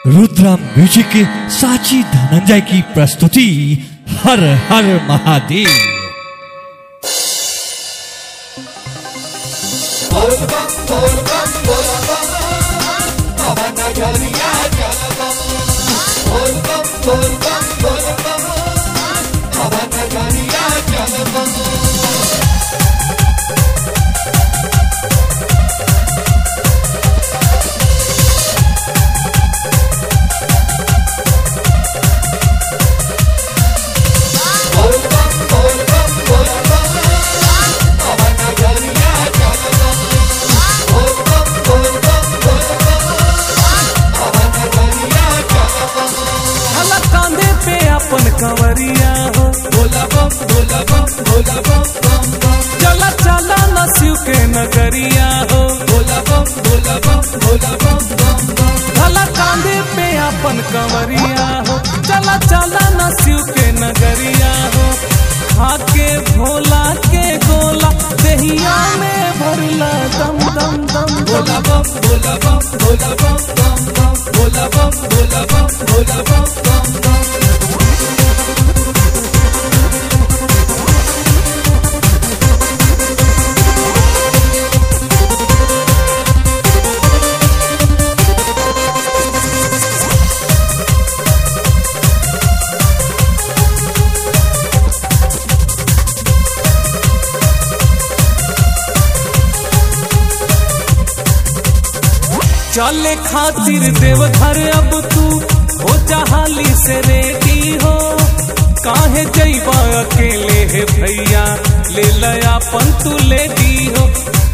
Rudra music के साची धनंजय की प्रस्तुति हर हर महादेव हला कांधे पे अपन कंवरिया हो भोला बम भोला बम भोला बम बम बम चला चला न शिव के नगरिया हो भोला बम भोला बम भोला बम बम बम हला कांधे पे अपन कंवरिया हो चला चला न शिव के नगरिया हो खाके भोला के गोला दहिया में भरला दम दम दम भोला बम भोला बम भोला बम बम बम भोला बम भोला बम भोला बम बम बम चले खातिर देवघर अब तू हो जहाली से रेडी हो काहे जैबा अकेले है भैया ले लया पन तू लेडी हो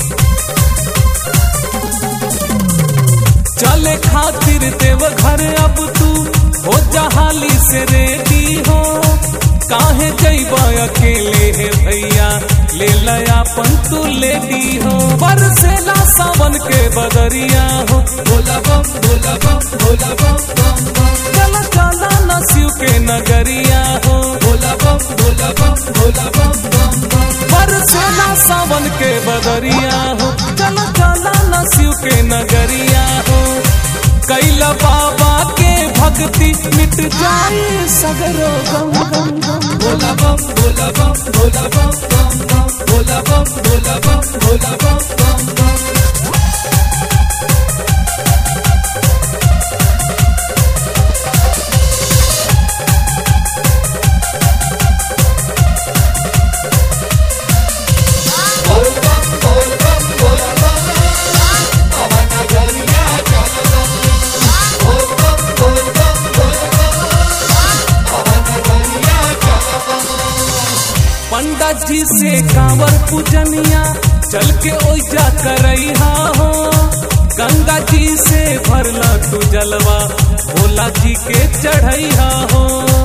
चले खातिर देवघर अब तू हो जहाली से रेडी हो काहे जैबा अकेले है भैया ले लया पन तू लेडी हो बरसेला सावन के बदरिया हो भोला बम भोला बम भोला बम बम बम चला चला न शिव के नगरिया हो भोला बम भोला बम भोला बम बम बम बरसेला सावन के बदरिया हो चला चला न शिव के नगरिया हो कैला बाबा के भक्ति मिट जाए सगरो गम गम गम भोला बम भोला बम भोला बम बम बम भोला बम भोला बम भोला बम बम बम पंडा जी से कांवर पूजनिया चल के ओइजा करैहा हो गंगा जी से भरला तू जलवा भोला जी के चढ़ैहा हो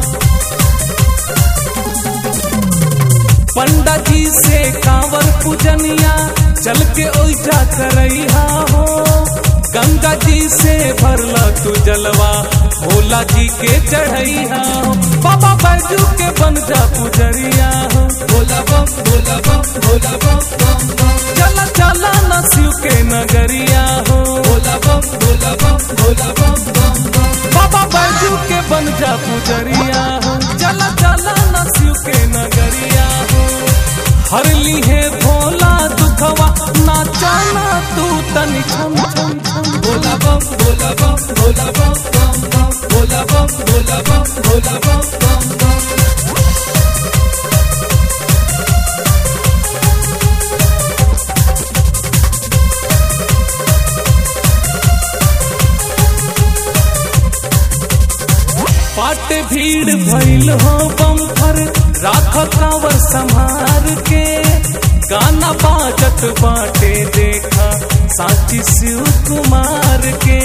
पंडा जी से कांवर पूजनिया चल के ओइजा करैहा हो गंगा जी से भरला तू जलवा भोला जी के चढ़ैहा हो बाबा बैजू के बन जा पुजरिया हो भोला बम भोला बम भोला बम बम बम चला चला न शिव के नगरिया हो भोला बम भोला बम भोला बम बम बम बाबा बैजू के बन जा पुजरिया हो चला चला न शिव के नगरिया हो हर ली है भोला दुखवा नाचाना तू तनि छम छम छम भोला बम भोला बम भोला बम बम बम भोला बम भोला बम भोला बम बम बम पाट भीड़ भइल हो बम पर राख कांवर संभार के गाना बाजत बाटे देखा साची शिव कुमार के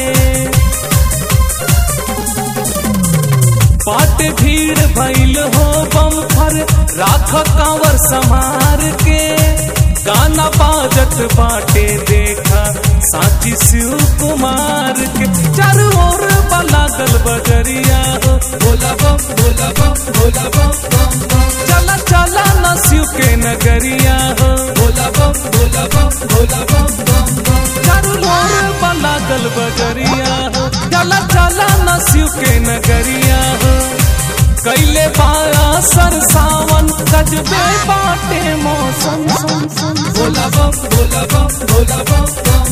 पाट भीड़ भइल हो बम पर राख कांवर संभार के गाना बाजत बाटे देखा साची शिव कुमार के चारों ओर लागल बजरिया हो भोला बम भोला बम भोला बम बम बम चला चला न शिव के नगरिया हो भोला बम भोला बम भोला बम बम बम चारों ओर लागल बजरिया हो चला चला न के नगरिया हो कैले बाया सर सावन गजबे बाटे मौसम भोला बम भोला बम भोला बम बम